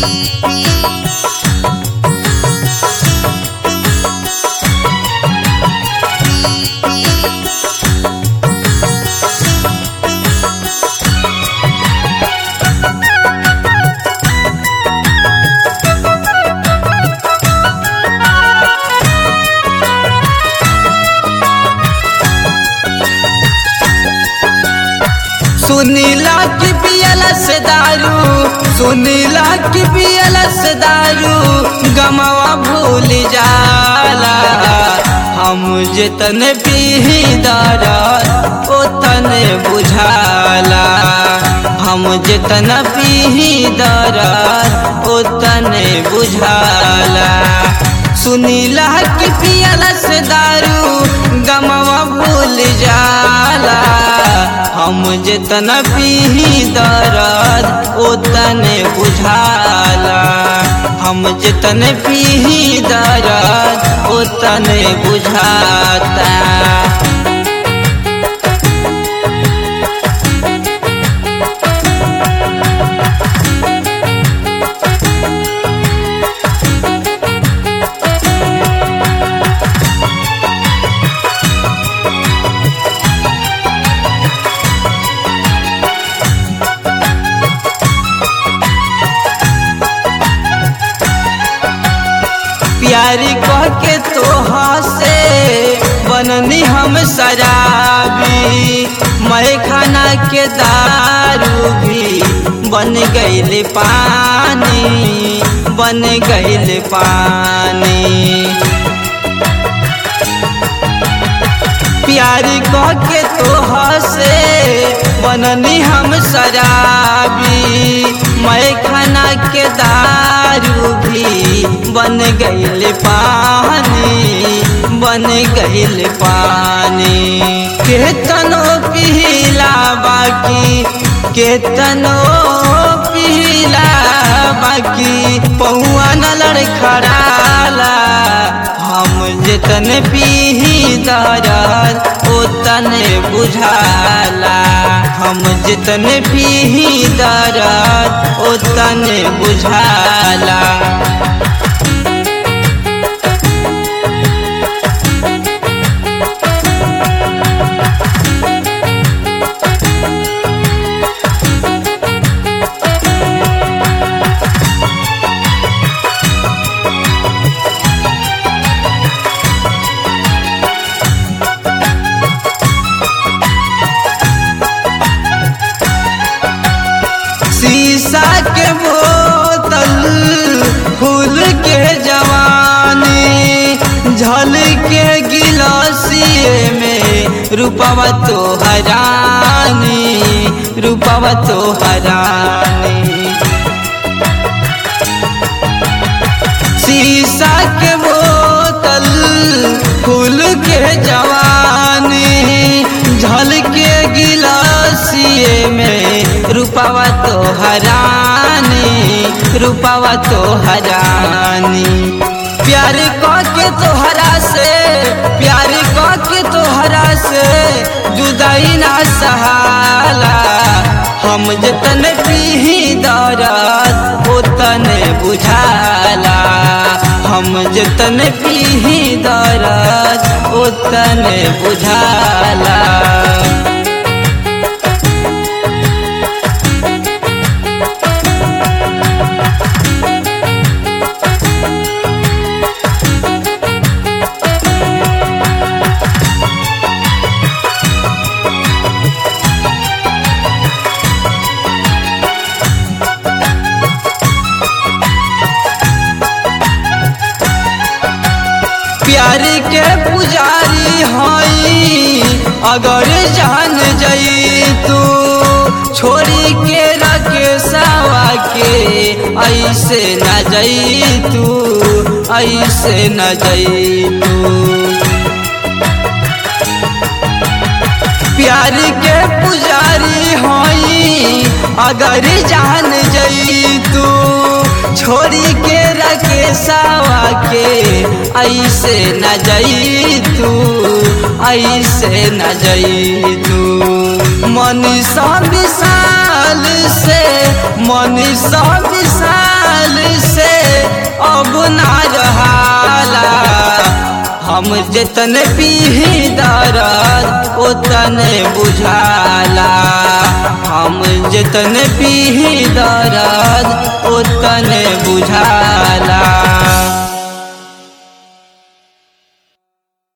सुनीला की पियला से दारू सुनीला की पियला से दारू गमवा भूल जाला हम जितन पीही दारा ओतन बुझाला हम जितन पीही दारा ओतन बुझाला सुनीला की पियला से दारू गमवा भूल जाला हम जितन पीही दर्द ओतन बुझाला हम जितन पीही दर्द ओतन बुझाता प्यारी कह के तो से बननी हम शराबी मैं खाना के दारू भी बन गईल पानी बन गईल पानी प्यारी कह के तो से बननी हम शराबी मैं खाना के दारू भी बन गईल पानी बन गईल पानी केतनो पीला बाकी केतनो पीला बाकी पहुआ न लड़खड़ाला हम जितन पीही दरद ओतन बुझाला हम जितन पीही दरद ओतन बुझाला शीशा के बोतल फूल के जवानी झल के गिलासिए में रूपवा तो हरानी रूपवा तो हरानी शीशा के बोतल फूल के जवानी झल के गिलासिए में रूपावा तो हरानी रूपावा तो हरानी प्यार कह के तोहरा से प्यार कह के तोहरा से जुदाई ना सहाला हम जतन पीही दरद ओतन बुझाला हम जतन पीही दरद ओतन बुझाला प्यार के पुजारी हई अगर जान जई तू छोड़ी के रखे सावा के ऐसे न जई तू ऐसे न जई तू प्यार के पुजारी हई अगर जान जई तू छोड़ी के रखे सावा के ऐसे न जई तू ऐसे न जई तू मनीषा विशाल से मनीषा विशाल हम जितन पीही दर्द उतन बुझाला हम जितन पीही दर्द उतन बुझाला